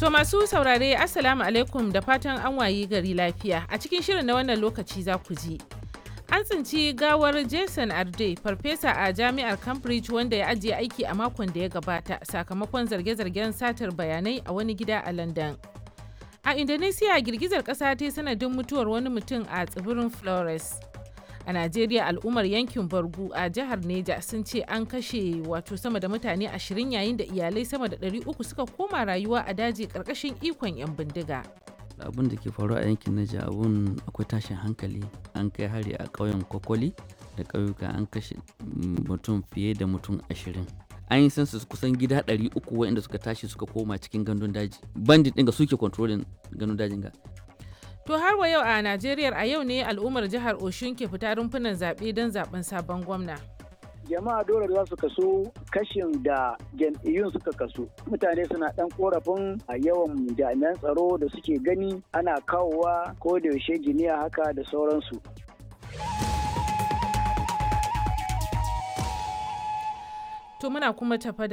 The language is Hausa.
To masu saurare Assalamu alaikum da fatan an wayi gari lafiya. A cikin shirin na wannan lokaci za ku ji. An tsinci gawar Jason Arde, farfesa a jami'ar Cambridge wanda ya ajiye aiki a makon da ya gabata sakamakon zarge-zargen satar bayanai a wani gida a London. A Indonesia girgizar ƙasa ta sanadin mutuwar wani mutum a tsibirin Flores. A Najeriya al'ummar yankin Bargu a jihar Neja sun ce an kashe wato sama da mutane ashirin yayin da iyalai sama da ɗari uku suka koma rayuwa a daji ƙarƙashin ikon 'yan bindiga. abin da ke faruwa a yankin Naija abun akwai tashin hankali an kai hari a ƙauyen Kokoli da ƙauyuka an kashe mutum fiye da mutum ashirin an yi sansu kusan gida ɗari uku waɗanda suka tashi suka koma cikin gandun daji bandit ɗin ga suke kontrolin gandun dajin ga To har wa yau a Najeriya a yau ne al'ummar jihar Oshun ke fita rumfunan zaɓe don zaɓen sabon gwamna. jama'a dole za su kaso kashin da jam'iyyun suka kaso mutane suna dan korafin a yawan jami'an tsaro da suke gani ana kawowa ko da yaushe giniya haka da sauransu To muna kuma tafa